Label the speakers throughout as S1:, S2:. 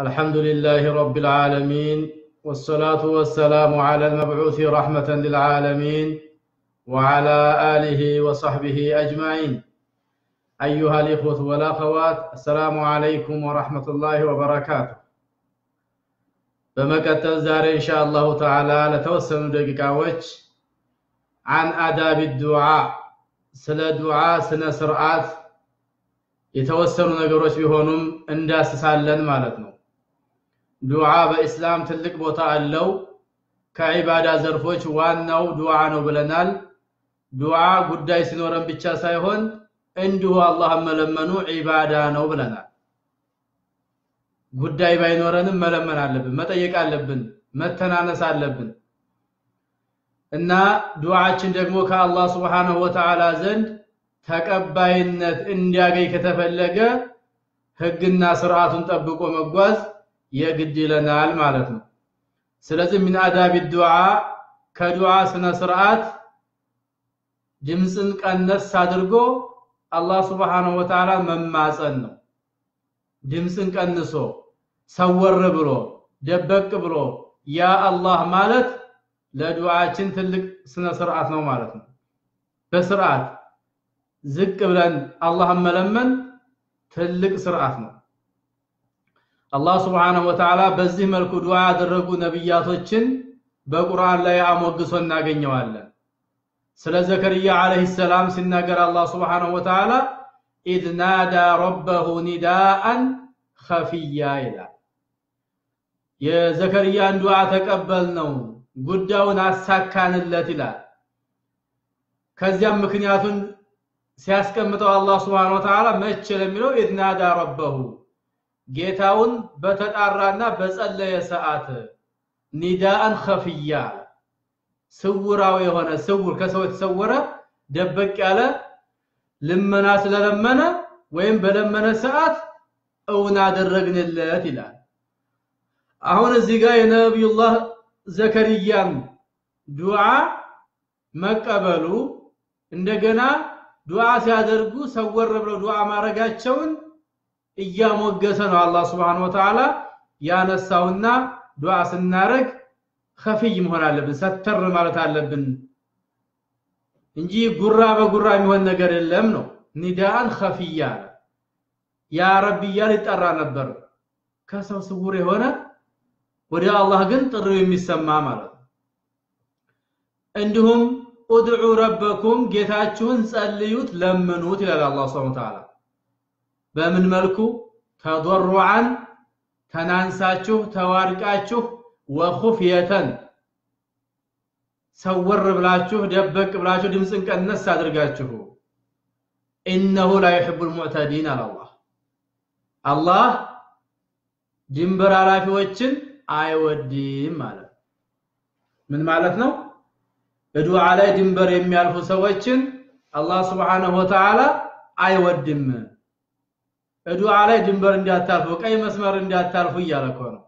S1: الحمد لله رب العالمين والصلاة والسلام على المبعوث رحمة للعالمين وعلى آله وصحبه أجمعين أيها الإخوة والأخوات السلام عليكم ورحمة الله وبركاته በመቀጠል ዛሬ ኢንሻአላሁ ተዓላ ለተወሰኑ ደቂቃዎች አን አዳብ ዱዓ ስለ ዱዓ ስነ ስርዓት የተወሰኑ ነገሮች ቢሆኑም እንዳስሳለን ማለት ነው። ዱዓ በኢስላም ትልቅ ቦታ አለው። ከዒባዳ ዘርፎች ዋናው ዱዓ ነው ብለናል። ዱዓ ጉዳይ ሲኖረን ብቻ ሳይሆን እንዲሁ አላህን መለመኑ ዒባዳ ነው ብለናል። ጉዳይ ባይኖረንም መለመን አለብን፣ መጠየቅ አለብን፣ መተናነስ አለብን እና ዱዓችን ደግሞ ከአላህ ሱብሓነሁ ወተዓላ ዘንድ ተቀባይነት እንዲያገኝ ከተፈለገ ህግና ስርዓቱን ጠብቆ መጓዝ የግድ ይለናል ማለት ነው። ስለዚህ ሚን አዳቢ ዱዓ ከዱዓ ስነ ስርዓት ድምፅን ቀነስ አድርጎ አላህ ሱብሓነሁ ወተዓላ መማፀን ነው። ድምፅን ቀንሶ ሰወር ብሎ ደበቅ ብሎ ያ አላህ ማለት ለዱዓችን ትልቅ ስነ ስርዓት ነው ማለት ነው። በስርዓት ዝቅ ብለን አላህን መለመን ትልቅ ስርዓት ነው። አላህ ስብሓነሁ ወተዓላ በዚህ መልኩ ዱዓ ያደረጉ ነቢያቶችን በቁርአን ላይ አሞግሶ እናገኘዋለን። ስለ ዘከርያ ዓለይሂ ሰላም ሲናገር አላህ ስብሓነሁ ወተዓላ ኢዝ ናዳ ረበሁ ኒዳአን ኸፊያ ይላል። የዘከርያን ዱዓ ተቀበል ነው ጉዳዩን አሳካንለት ይላል። ከዚያም ምክንያቱን ሲያስቀምጠው አላህ Subhanahu Wa Ta'ala መቼ ለሚለው ኢድናዳ ረበሁ ጌታውን በተጣራና በጸለየ ሰዓት ኒዳአን ኸፊያ ስውራዊ የሆነ ስውር ከሰው የተሰወረ ደበቅ ያለ ልመና ስለለመነ ወይም በለመነ ሰዓት እውን አደረግንለት ይላል። አሁን እዚህ ጋር የነቢዩላህ ዘከርያን ዱዓ መቀበሉ እንደገና ዱዓ ሲያደርጉ ሰወር ብለው ዱዓ ማድረጋቸውን እያሞገሰ ነው አላህ Subhanahu Wa Ta'ala ያነሳውና ዱዓ ስናረግ ኸፊይ መሆን አለብን፣ ሰተር ማለት አለብን እንጂ ጉራ በጉራ የሚሆን ነገር የለም ነው። ኒዳአን ኸፊያ ያ ረቢ እያለ ይጠራ ነበር። ከሰው ስውር የሆነ ወደ አላህ ግን ጥሪው የሚሰማ ማለት ነው። እንዲሁም ኡድዑ ረበኩም ጌታችሁን ጸልዩት ለምኑት ይላል አላህ Subhanahu Ta'ala በምን መልኩ ተضرعን ተናንሳችሁ ተዋድቃችሁ ወኹፍየተን ሰወር ብላችሁ ደበቅ ብላችሁ ድምፅን ቀነስ አድርጋችሁ ኢነሁ ላ ዩሒቡል ሙዕተዲን አላህ አላህ ድንበር አላፊዎችን አይወድም ማለት ምን ማለት ነው? በዱዓ ላይ ድንበር የሚያልፉ ሰዎችን አላህ Subhanahu Wa Ta'ala አይወድም። በዱዓ ላይ ድንበር እንዳታልፉ፣ ቀይ መስመር እንዳታልፉ እያለ እኮ ነው።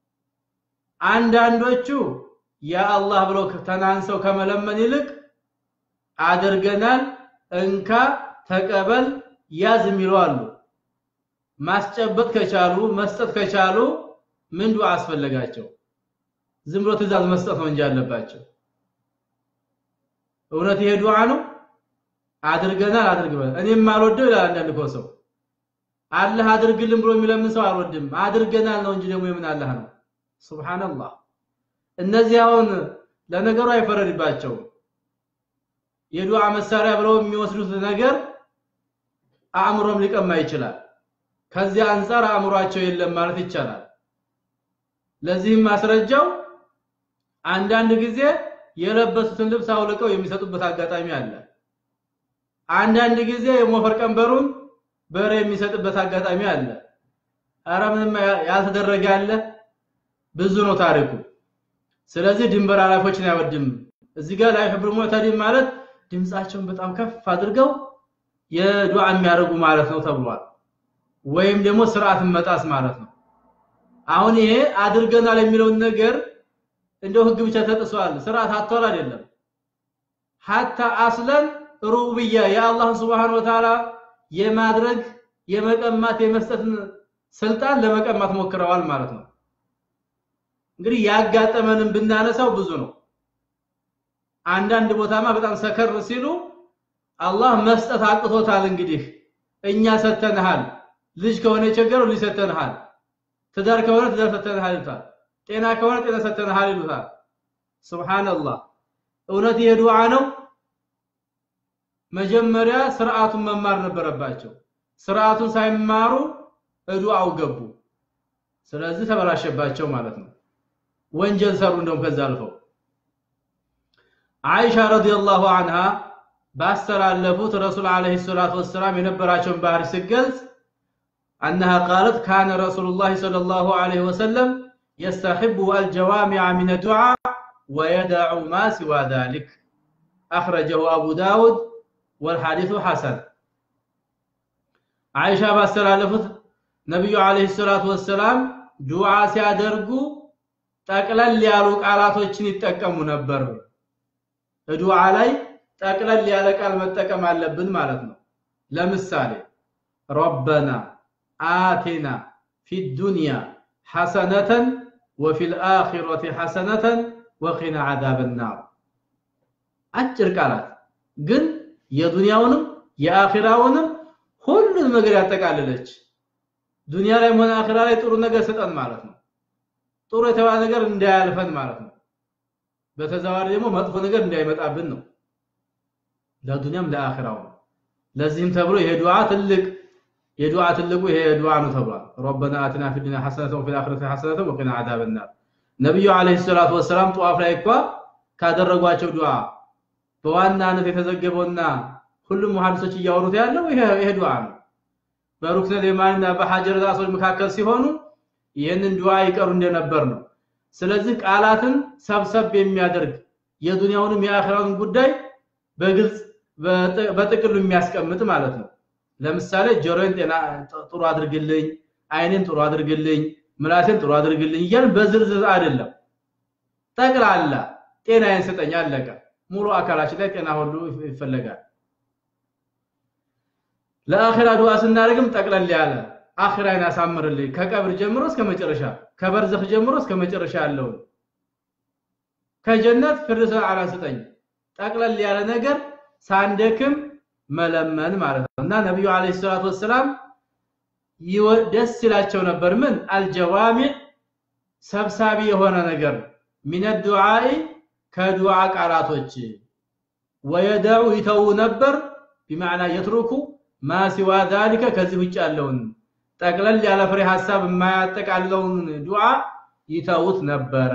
S1: አንዳንዶቹ ያ አላህ ብሎ ተናንሰው ከመለመን ይልቅ አድርገናል፣ እንካ፣ ተቀበል፣ ያዝ የሚሉ አሉ። ማስጨበጥ ከቻሉ መስጠት ከቻሉ ምን ዱዓ አስፈለጋቸው? ዝም ብሎ ትእዛዝ መስጠት ነው እንጂ አለባቸው። እውነት ይሄ ዱዓ ነው? አድርገናል አድርግበል እኔም አልወደው ይላል አንዳንድ እኮ ሰው አላህ አድርግልን ብሎ የሚለምን ሰው አልወድም። አድርገናል ነው እንጂ ደግሞ የምን አላህ ነው? ሱብሃንአላህ። እነዚህ አሁን ለነገሩ አይፈረድባቸውም። የዱዓ መሳሪያ ብለው የሚወስዱት ነገር አእምሮም ሊቀማ ይችላል። ከዚያ አንፃር አእምሯቸው የለም ማለት ይቻላል። ለዚህም ማስረጃው አንዳንድ ጊዜ የለበሱትን ልብስ አውልቀው የሚሰጡበት አጋጣሚ አለ። አንዳንድ ጊዜ የሞፈር ቀንበሩን በሬ የሚሰጥበት አጋጣሚ አለ። አረ ምንም ያልተደረገ አለ። ብዙ ነው ታሪኩ። ስለዚህ ድንበር አላፊዎችን አይወድም። እዚህ ጋር ላይ ህብር ሙዕተዲን ማለት ድምፃቸውን በጣም ከፍ አድርገው የዱዓ የሚያደርጉ ማለት ነው ተብሏል። ወይም ደግሞ ስርዓትን መጣስ ማለት ነው። አሁን ይሄ አድርገናል የሚለውን ነገር እንደው ህግ ብቻ ተጥሷል፣ ስርዓት አጥቷል አይደለም። ሐታ አስለን ሩብያ የአላህ Subhanahu Wa Ta'ala የማድረግ የመቀማት የመስጠትን ስልጣን ለመቀማት ሞክረዋል ማለት ነው። እንግዲህ ያጋጠመንን ብናነሳው ብዙ ነው። አንዳንድ ቦታማ በጣም ሰከር ሲሉ አላህ መስጠት አቅቶታል። እንግዲህ እኛ ሰተንሃል፣ ልጅ ከሆነ የቸገረው ልጅ ሰተንሃል፣ ትዳር ከሆነ ትዳር ሰተንሃል ይሉታል። ጤና ከሆነ ጤና ሰተንሃል ይሉታል። ሱብሃንአላህ እውነት ይሄ ዱዓ ነው? መጀመሪያ ስርዓቱን መማር ነበረባቸው። ስርዓቱን ሳይማሩ ዱዓው ገቡ። ስለዚህ ተበላሸባቸው ማለት ነው። ወንጀል ሰሩ። እንደውም ከዛ አልፈው አይሻ ረዲየላሁ ዐንሃ ባስተላለፉት ረሱል ዓለይሂ ሰላቱ ወሰላም የነበራቸውን ባህሪ ሲገልጽ أنها قالت كان رسول الله صلى الله عليه وسلم يستحب الجوامع من الدعاء ويدع ما سوى ذلك أخرجه أبو داود والحديث حسن عائشة باستلالفت نبي عليه الصلاة والسلام دعاء سيادرقو ጠቅለል ያሉ ቃላቶችን ይጠቀሙ ነበር። ዱዓ ላይ ጠቅለል ያለ ቃል መጠቀም አለብን ማለት ነው። ለምሳሌ ረበና አቲና ፊ ዱንያ ሐሰነተን ወፊል አኺረቲ ሐሰነተን ወቂና ዓዛበ ናር። አጭር ቃላት ግን የዱንያውንም የአኺራውንም ሁሉን ነገር ያጠቃልለች። ዱንያ ላይ ሆነ አኺራ ላይ ጥሩ ነገር ስጠን ማለት ነው። ጥሩ የተባለ ነገር እንዳያልፈን ማለት ነው። በተዘዋዋሪ ደግሞ መጥፎ ነገር እንዳይመጣብን ነው። ለዱንያም ለአኺራው። ለዚህም ተብሎ ይሄ ዱዓ ትልቅ የዱዓ ትልቁ ይሄ ዱዓ ነው ተብሏል። ረበና አቲና ፊ ዱንያ ሐሰነተን ወፊል አኺረቲ ሐሰነተን ወቂና ዓዛበ ናር። ነብዩ አለይሂ ሰላቱ ወሰላም ጧፍ ላይ እንኳ ካደረጓቸው ዱዓ በዋናነት የተዘገበውና ሁሉም ሙሐዲሶች እያወሩት ያለው ይሄ ይሄ ዱዓ ነው። በሩክነ የማንና በሐጀር ራሶች መካከል ሲሆኑ ይህንን ዱዓ ይቀሩ እንደነበር ነው። ስለዚህ ቃላትን ሰብሰብ የሚያደርግ የዱንያውንም የአኺራውን ጉዳይ በግልጽ በጥቅሉ የሚያስቀምጥ ማለት ነው። ለምሳሌ ጆሮን ጤና ጥሩ አድርግልኝ፣ አይኔን ጥሩ አድርግልኝ፣ ምላሴን ጥሩ አድርግልኝ እያልን በዝርዝር አይደለም። ጠቅላላ ጤናዬን ስጠኝ አለቀ። ሙሉ አካላችን ላይ ጤና ሁሉ ይፈለጋል። ለአኺራ ዱዓ ስናደርግም ጠቅለል ያለ አኺራን ያሳምርልኝ ከቀብር ጀምሮ እስከ መጨረሻ ከበርዘኽ ጀምሮ እስከ መጨረሻ ያለውን ከጀነት ፍርሰ አላ ስጠኝ ጠቅለል ያለ ነገር ሳንደክም መለመን ማለት ነው እና ነብዩ አለይሂ ሰላቱ ወሰላም ደስ ይላቸው ነበር ምን አልጀዋሚዕ ሰብሳቢ የሆነ ነገር ሚነ ዱዓኢ ከዱዓ ቃላቶች ወየደዑ ይተው ነበር ቢማዕና የትሩኩ ማ ሲዋ ዛሊከ ከዚህ ውጭ ያለውን ጠቅለል ያለ ፍሬ ሐሳብ የማያጠቃለውን ዱዓ ይተውት ነበረ።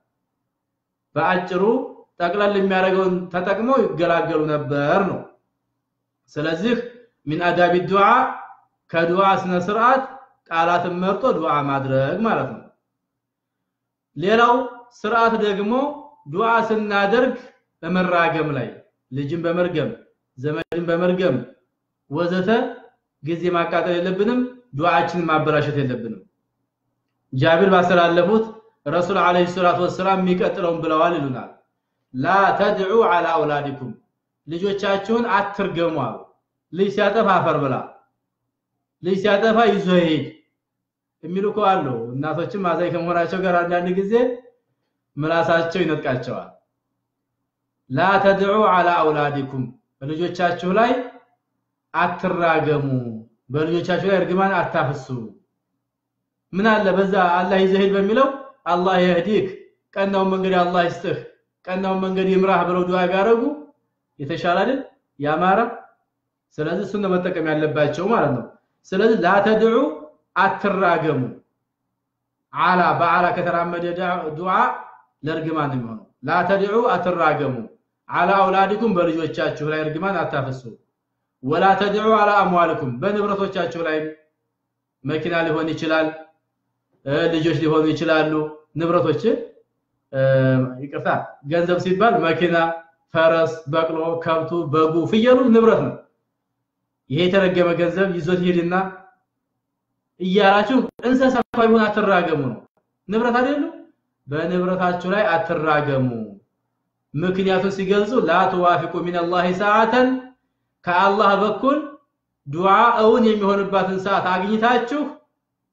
S1: በአጭሩ ጠቅለል የሚያደርገውን ተጠቅመው ይገላገሉ ነበር ነው። ስለዚህ ሚን አዳቢ ዱዓ ከዱዓ ስነ ስርዓት ቃላትን መርጦ ዱዓ ማድረግ ማለት ነው። ሌላው ስርዓት ደግሞ ዱዓ ስናደርግ በመራገም ላይ ልጅን በመርገም ዘመድን በመርገም ወዘተ ጊዜ ማቃጠል የለብንም። ዱዓችንን ማበላሸት የለብንም። ጃቢር ባስተላለፉት ረሱል አለይሂ ሰላቱ ወሰላም የሚቀጥለውን ብለዋል ይሉናል። ላ ተድዑ ዐላ አውላዲኩም ልጆቻችሁን አትርገሙ አሉ። ልጅ ሲያጠፋ አፈር ብላ፣ ልጅ ሲያጠፋ ይዞ ሄድ የሚሉ እኮ አሉ። እናቶችም አዛኝ ከመሆናቸው ጋር አንዳንድ ጊዜ ምላሳቸው ይነጥቃቸዋል። ላ ተድዑ ዐላ አውላዲኩም በልጆቻችሁ ላይ አትራገሙ፣ በልጆቻችሁ ላይ እርግማን አታፍሱ። ምን አለ በዛ አላህ ይዘህድ በሚለው አላህ ይህዲክ ቀናውን መንገድ አላህ ይስጥህ፣ ቀናውን መንገድ ይምራህ ብለው ዱዓ ቢያደርጉ የተሻለ አይደል? ያማረ። ስለዚህ እሱን መጠቀም ያለባቸው ማለት ነው። ስለዚህ ላተድዑ አትራገሙ። አላ በአላ ከተራመደ ዱዓ ለእርግማን ነው የሚሆነው። ላተድዑ አትራገሙ አላ አውላዲኩም በልጆቻችሁ ላይ እርግማን አታፍሱ። ወላ ተድዑ አላ አምዋልኩም በንብረቶቻችሁ ላይ መኪና ሊሆን ይችላል፣ ልጆች ሊሆኑ ይችላሉ። ንብረቶች ይቅርታ፣ ገንዘብ ሲባል መኪና፣ ፈረስ፣ በቅሎ፣ ከብቱ፣ በጉ፣ ፍየሉ ንብረት ነው። ይሄ የተረገመ ገንዘብ ይዞት ሄድና እያላችሁ እንስሳ ቢሆን አትራገሙ ነው። ንብረት አይደሉ? በንብረታችሁ ላይ አትራገሙ። ምክንያቱን ሲገልጹ ላ ትዋፊቁ ሚነላሂ ሰዓተን ከአላህ በኩል ዱዓ እውን የሚሆንባትን ሰዓት አግኝታችሁ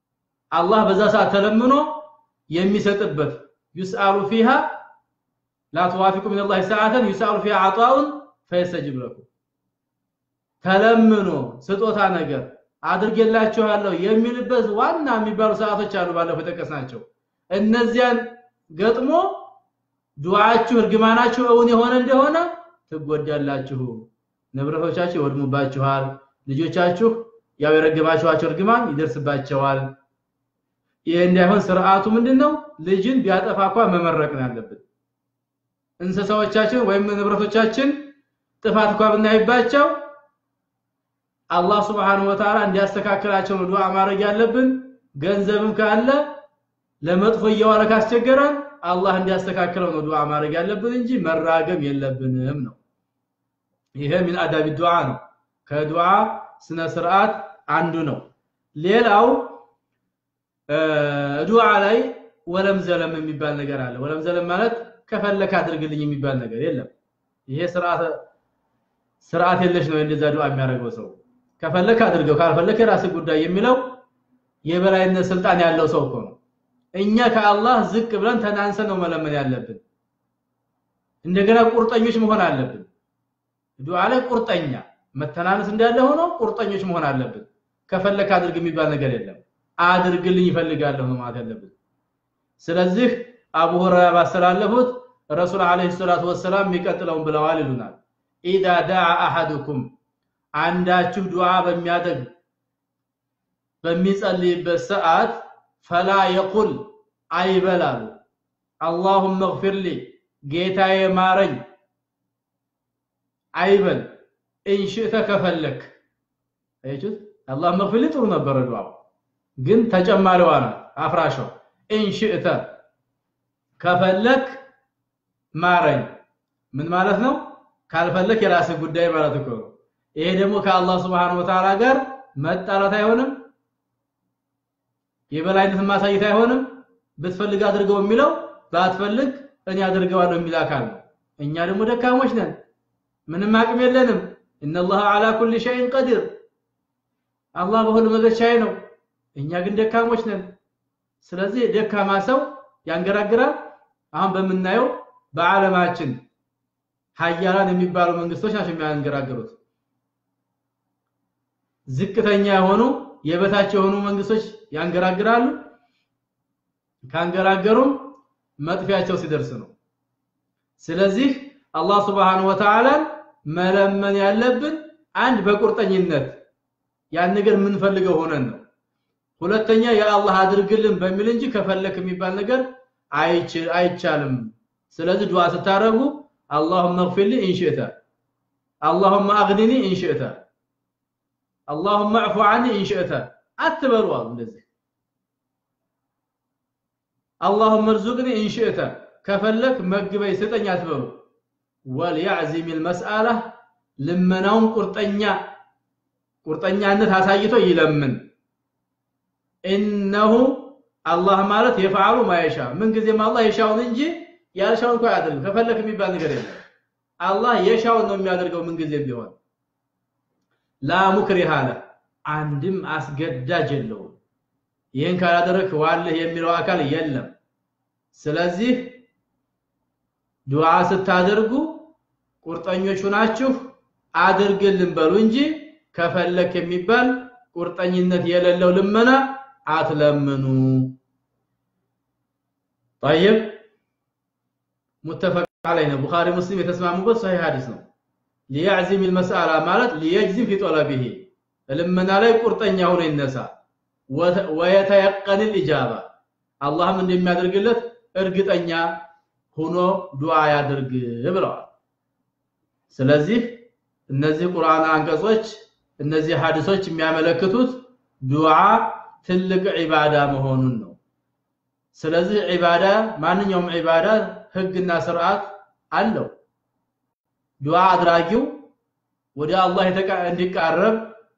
S1: አላህ በዛ ሰዓት ተለምኖ የሚሰጥበት ዩስአሉ ፊሃ ላ ትዋፊቁ ምን ላህ ሰዓተን ዩስአሉ ፊሃ አጣውን ፈየስተጅብ ለኩም ተለምኖ ስጦታ ነገር አድርጌላችኋለሁ የሚልበት ዋና የሚባሉ ሰዓቶች አሉ ባለፈው የጠቀስናቸው እነዚያን ገጥሞ ዱዓችሁ እርግማናችሁ እውን የሆነ እንደሆነ ትጎዳላችሁ ንብረቶቻችሁ ይወድሙባችኋል ልጆቻችሁ ያው የረገማችኋቸው እርግማን ይደርስባቸዋል ይሄ እንዳይሆን ስርዓቱ ምንድነው ልጅን ቢያጠፋ እንኳን መመረቅ ነው ያለብን እንስሳዎቻችን ወይም ንብረቶቻችን ጥፋት እንኳን ብናይባቸው አላህ Subhanahu Wa Ta'ala እንዲያስተካክላቸው ነው ዱዓ ማድረግ ያለብን ገንዘብም ካለ ለመጥፎ እየዋለ ካስቸገረን አላህ እንዲያስተካክለው ነው ዱዓ ማድረግ ያለብን እንጂ መራገም የለብንም ነው ይሄ ምን አዳቢ ዱዓ ነው ከዱዓ ስነ ስርዓት አንዱ ነው ሌላው ዱዓ ላይ ወለም ዘለም የሚባል ነገር አለ ወለም ዘለም ማለት ከፈለክ አድርግልኝ የሚባል ነገር የለም ይሄ ስርዓት ስርዓት የለሽ ነው እንደዛ ዱዓ የሚያደርገው ሰው ከፈለክ አድርገው ካልፈለክ የራስ ጉዳይ የሚለው የበላይነት ስልጣን ያለው ሰው እኮ ነው እኛ ከአላህ ዝቅ ብለን ተናንሰን ነው መለመን ያለብን እንደገና ቁርጠኞች መሆን አለብን ዱዓ ላይ ቁርጠኛ መተናነስ እንዳለ ሆኖ ቁርጠኞች መሆን አለብን ከፈለክ አድርግ የሚባል ነገር የለም አድርግልኝ ይፈልጋለሁ ነው ማለት ያለብን ስለዚህ አቡ ሁረይራ ባስተላለፉት ረሱል አለይሂ ሰላቱ ወሰላም የሚቀጥለውን ብለዋል ይሉናል ኢዳ ዳዓ አሐዱኩም አንዳችሁ ዱዓ በሚያደርግ በሚጸልይበት ሰዓት ፈላ የቁል አይበላሉ አላሁመ اغفر لي ጌታዬ ማረኝ አይበል እንሽእተ ከፈለክ አይቹት አላህ መግፍል ጥሩ ነበር ዱዓው ግን ተጨማሪዋ ናት አፍራሿ እንሽእተ ከፈለክ ማረኝ ምን ማለት ነው ካልፈለክ የራስህ ጉዳይ ማለት እኮ ነው ይሄ ደግሞ ከአላህ Subhanahu Wa Ta'ala ጋር መጣላት አይሆንም የበላይነት ማሳየት አይሆንም ብትፈልግ አድርገው የሚለው ባትፈልግ እኔ አድርገዋለሁ የሚል አካል ነው እኛ ደግሞ ደካሞች ነን ምንም አቅም የለንም ኢነላህ አላ ኩሊ ሸይን ቀዲር አላህ በሁሉ ነገር ቻይ ነው እኛ ግን ደካሞች ነን ስለዚህ ደካማ ሰው ያንገራግራል አሁን በምናየው በዓለማችን ሀያላን የሚባሉ መንግስቶች ናቸው የሚያንገራግሩት ዝቅተኛ የሆኑ የበታች የሆኑ መንግስቶች ያንገራግራሉ ካንገራገሩም መጥፊያቸው ሲደርስ ነው ስለዚህ አላህ Subhanahu Wa Ta'ala መለመን ያለብን አንድ በቁርጠኝነት ያን ነገር የምንፈልገው ሆነን ነው ሁለተኛ የአላህ አድርግልን በሚል እንጂ ከፈለክ የሚባል ነገር አይቻልም ስለዚህ ዱዓ ስታረጉ اللهم اغفر لي ان شئت اللهم اغنني ان شئت اللهم اعف عني ان شئت አትበሉ እንደዚህ اللهم ارزقني ان شئت ከፈለክ መግበይ ስጠኝ አትበሉ وليعزم المساله ልመናውን ቁርጠኛ ቁርጠኛነት አሳይቶ ይለምን ኢነሁ አላህ ማለት የፈዓሉ ማይሻ ምን ጊዜም አላህ የሻውን እንጂ ያልሻውን እንኳን አያደርግም ከፈለክ የሚባል ነገር የለም አላህ የሻውን ነው የሚያደርገው ምን ጊዜም ቢሆን ላ ሙክሪሃ ለ አንድም አስገዳጅ የለውም ይህን ካላደረክ ዋልህ የሚለው አካል የለም ስለዚህ ዱዓ ስታደርጉ ቁርጠኞች ሆናችሁ አድርግልን በሉ እንጂ ከፈለክ የሚባል ቁርጠኝነት የሌለው ልመና አትለምኑ طيب متفق عليه البخاري مسلم የተስማሙበት صحيح ሐዲስ ነው ليعزم المسألة ማለት ليجزم في طلبه ልመና ላይ ቁርጠኛ ሆኖ ይነሳ ويتيقن الإجابة አላህም እንደሚያደርግለት እርግጠኛ ሆኖ ዱዓ ያድርግ ብለዋል ስለዚህ እነዚህ ቁርአን አንቀጾች እነዚህ ሐዲሶች የሚያመለክቱት ዱዓ ትልቅ ዒባዳ መሆኑን ነው ስለዚህ ዒባዳ ማንኛውም ዒባዳ ህግና ስርዓት አለው ዱዓ አድራጊው ወደ አላህ እንዲቃረብ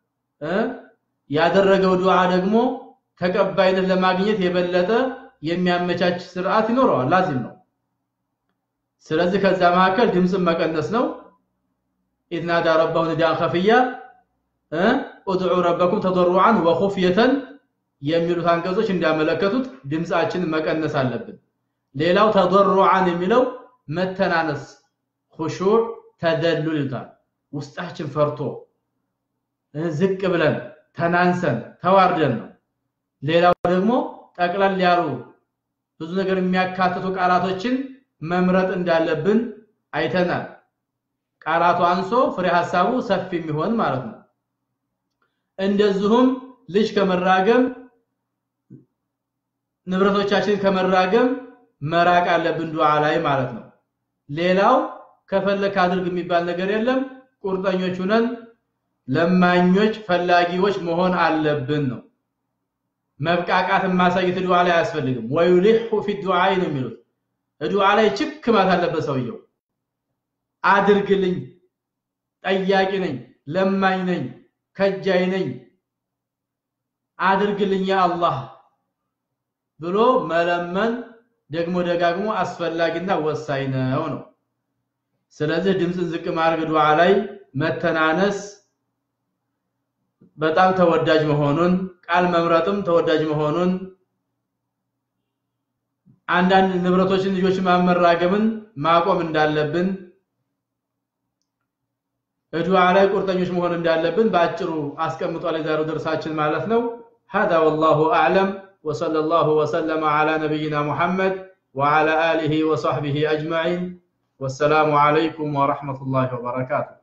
S1: ያደረገው ዱዓ ደግሞ ተቀባይነት ለማግኘት የበለጠ የሚያመቻች ስርዓት ይኖረዋል ላዚም ነው ስለዚህ ከዛ መካከል ድምጽን መቀነስ ነው إذ نادى ربه نداء خفيا ادعوا ربكم تضرعا وخفية የሚሉት አንቀጾች እንዲያመለከቱት ድምፃችንን መቀነስ አለብን። ሌላው ተضرعን የሚለው መተናነስ خشوع ተደሉል ይሉታል። ውስጣችን ፈርቶ ዝቅ ብለን ተናንሰን ተዋርደን ነው። ሌላው ደግሞ ጠቅለል ያሉ ብዙ ነገር የሚያካትቱ ቃላቶችን መምረጥ እንዳለብን አይተናል። ቃላቱ አንሶ ፍሬ ሐሳቡ ሰፊ የሚሆን ማለት ነው። እንደዚሁም ልጅ ከመራገም ንብረቶቻችን ከመራገም መራቅ አለብን ዱዓ ላይ ማለት ነው። ሌላው ከፈለክ አድርግ የሚባል ነገር የለም። ቁርጠኞች ሁነን ለማኞች ፈላጊዎች መሆን አለብን ነው። መብቃቃት ማሳየት ዱዓ ላይ አያስፈልግም። ወዩሊሁ ፊ ዱዓይ ነው የሚሉት ዱዓ ላይ ችክ ማለት አለበት ሰውየው። አድርግልኝ፣ ጠያቂ ነኝ፣ ለማኝ ነኝ፣ ከጃይ ነኝ፣ አድርግልኝ ያ አላህ ብሎ መለመን ደግሞ ደጋግሞ አስፈላጊና ወሳኝ ነው ነው። ስለዚህ ድምፅን ዝቅ ማድረግ ዱዓ ላይ መተናነስ በጣም ተወዳጅ መሆኑን ቃል መምረጥም ተወዳጅ መሆኑን አንዳንድ ንብረቶችን ልጆች ማመራገምን ማቆም እንዳለብን ዱዓ ላይ ቁርጠኞች መሆን እንዳለብን በአጭሩ አስቀምጧል የዛሬው ደርሳችን ማለት ነው። هذا والله أعلم وصلى الله وسلم على نبينا محمد وعلى آله وصحبه أجمعين والسلام عليكم ورحمة الله وبركاته